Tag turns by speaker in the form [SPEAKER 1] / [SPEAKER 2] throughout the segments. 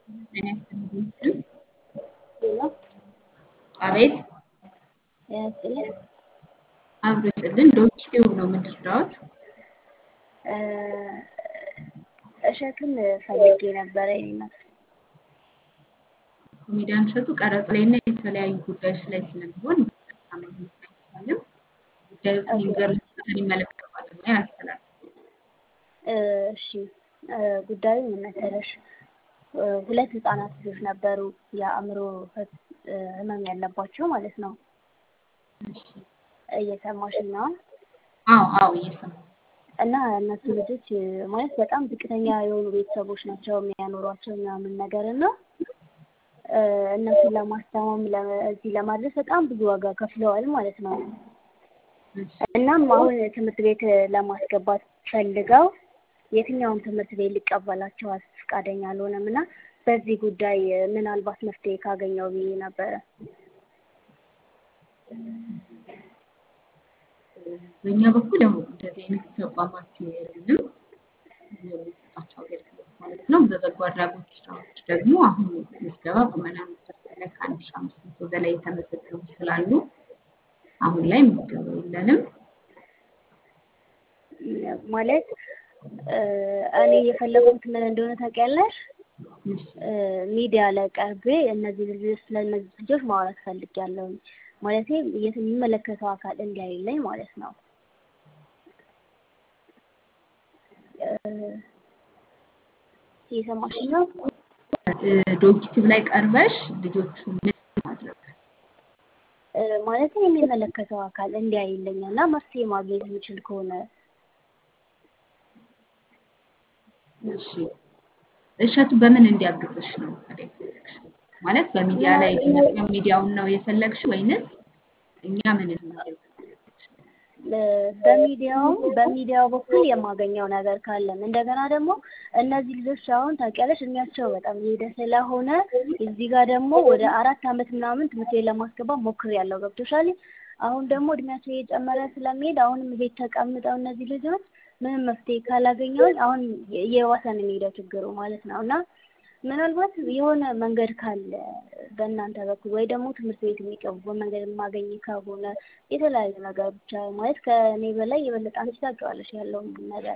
[SPEAKER 1] ጤና ይስጥልኝ። አቤት
[SPEAKER 2] ያስጥልኝ
[SPEAKER 1] አብሮ ይስጥልን። ዶክተር ነው የምንረዳዎት?
[SPEAKER 2] እሸቱን ፈልጌ ነበረ ይናት
[SPEAKER 1] ኮሜዲያን እሸቱ ቀረጽ ላይ እና የተለያዩ ጉዳዮች ላይ ስለሚሆን ማግኘት አይቻልም። ጉዳዮችን የሚገርምበትን ይመለከታል እና ያስተላል
[SPEAKER 2] እሺ ጉዳዩ ምን መሰለሽ? ሁለት ህጻናት ልጆች ነበሩ የአእምሮ ህመም ያለባቸው ማለት ነው። እየሰማሽኝ ነው?
[SPEAKER 1] አዎ አዎ እየሰማሁ
[SPEAKER 2] እና እነሱ ልጆች ማለት በጣም ዝቅተኛ የሆኑ ቤተሰቦች ናቸው የሚያኖሯቸው ምናምን ነገር እና እነሱን ለማስታመም እዚህ ለማድረስ በጣም ብዙ ዋጋ ከፍለዋል ማለት ነው። እናም አሁን ትምህርት ቤት ለማስገባት ፈልገው የትኛውም ትምህርት ቤት ሊቀበላቸው ፈቃደኛ አልሆነም እና በዚህ ጉዳይ ምናልባት መፍትሄ ካገኘው ብዬ ነበረ።
[SPEAKER 1] በእኛ በኩል ያው እንደዚህ አይነት ተቋማት የሉንም የምንሰጣቸው አገልግሎት ማለት ነው። በበጎ አድራጎት ስራዎች ደግሞ አሁን ምዝገባ ቁመናን ላይ ከአንድ ሺህ አምስት መቶ በላይ የተመዘገቡ ስላሉ አሁን ላይ ምዝገባ የለንም።
[SPEAKER 2] ማለት እኔ የፈለጉት ምን እንደሆነ ታውቂያለሽ? ሚዲያ ላይ ቀርቤ እነዚህ ልጆች ስለ እነዚህ ልጆች ማውራት ፈልጊያለሁ። ማለት የሚመለከተው አካል እንዲያይልኝ ማለት ነው። እየሰማሽኝ ነው?
[SPEAKER 1] ዶክቲቭ ላይ ቀርበሽ ልጆቹ ምን ማድረግ
[SPEAKER 2] ማለት የሚመለከተው አካል እንዲያይልኝ እና መፍትሄ ማግኘት የሚችል ከሆነ
[SPEAKER 1] እሺ እሸቱ በምን እንዲያግዝሽ ነው ታዲያ የፈለግሽው? ማለት በሚዲያ ላይ እንዲመጣ ሚዲያውን ነው የፈለግሽ ወይንስ እኛ ምን እናደርግ?
[SPEAKER 2] በሚዲያው በሚዲያው በኩል የማገኘው ነገር ካለም እንደገና ደግሞ እነዚህ ልጆች አሁን ታውቂያለሽ እድሜያቸው በጣም እየሄደ ስለሆነ እዚህ ጋር ደግሞ ወደ አራት ዓመት ምናምን ትምህርት ቤት ለማስገባት ሞክሬያለሁ። ገብቶሻል? አሁን ደግሞ እድሜያቸው እየጨመረ ስለሚሄድ አሁንም ቤት ተቀምጠው እነዚህ ልጆች ምንም መፍትሄ ካላገኘሁኝ አሁን እየባሰ ነው የሚሄደው ችግሩ ማለት ነው እና ምናልባት የሆነ መንገድ ካለ በእናንተ በኩል ወይ ደግሞ ትምህርት ቤት የሚቀርቡ መንገድ የማገኝ ከሆነ የተለያዩ ነገር ብቻ ማለት ከእኔ በላይ የበለጠ አንቺ ታውቂዋለሽ ያለውን ነገር።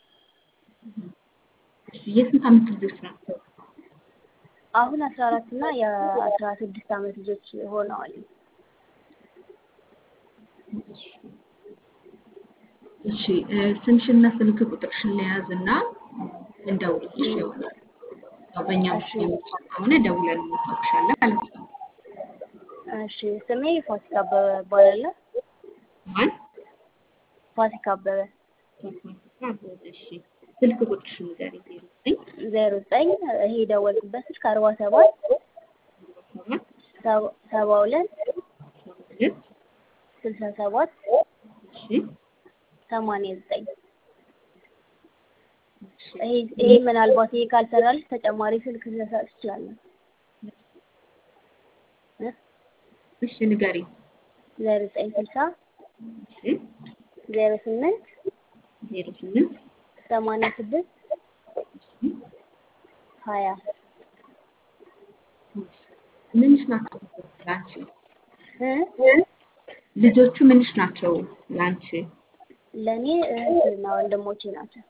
[SPEAKER 1] የስንት ዓመት ልጆች ናቸው?
[SPEAKER 2] አሁን አስራ አራት እና የአስራ ስድስት ዓመት ልጆች ሆነዋል።
[SPEAKER 1] እሺ ስምሽና ስልክ ቁጥርሽን ለያዝ እና እንደውልልሽ ይሆናል። ያው በእኛ በኩል የሚቻል ከሆነ ደውለን እናሳውቅሻለን ማለት ነው።
[SPEAKER 2] እሺ ስሜ ፋሲካ አበበ እባላለሁ።
[SPEAKER 1] ማን?
[SPEAKER 2] ፋሲካ አበበ።
[SPEAKER 1] እሺ ስልክ ቁጥርሽን ንገሪኝ። ዜሮ ዘጠኝ
[SPEAKER 2] ዜሮ ዘጠኝ ይሄ የደወልኩበት ስልክ አርባ ሰባት
[SPEAKER 1] ሰባት
[SPEAKER 2] ሰባ ሁለት
[SPEAKER 1] ሁለት
[SPEAKER 2] ስልሳ ሰባት
[SPEAKER 1] እሺ
[SPEAKER 2] ሰማንያ ዘጠኝ ይሄ ይሄ ምናልባት ይሄ ካልሰራልሽ ተጨማሪ ስልክ ልሰጥ እችላለሁ።
[SPEAKER 1] እሺ ንገሪኝ።
[SPEAKER 2] ዜሮ ዘጠኝ ስልሳ
[SPEAKER 1] እሺ
[SPEAKER 2] ዜሮ ስምንት
[SPEAKER 1] ዜሮ ስምንት
[SPEAKER 2] ሰማንያ ስድስት
[SPEAKER 1] እሺ
[SPEAKER 2] ሀያ
[SPEAKER 1] ምንሽ ናቸው ለአንቺ?
[SPEAKER 2] እ
[SPEAKER 1] ልጆቹ ምንሽ ናቸው ለአንቺ?
[SPEAKER 2] ለእኔ እህትና ወንድሞቼ ናቸው።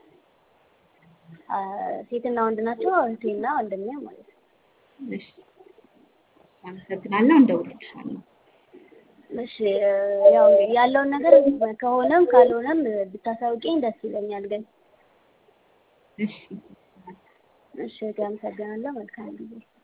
[SPEAKER 2] ሴትና ወንድ ናቸው። እህቴና ወንድሜ ማለት ነው።
[SPEAKER 1] እሺ አመሰግናለሁ። እንደውልልሻለሁ።
[SPEAKER 2] እሺ ያው እንግዲህ ያለውን ነገር ከሆነም ካልሆነም ብታሳውቂኝ ደስ ይለኛል። ግን
[SPEAKER 1] እሺ
[SPEAKER 2] እሺ አመሰግናለሁ። መልካም ጊዜ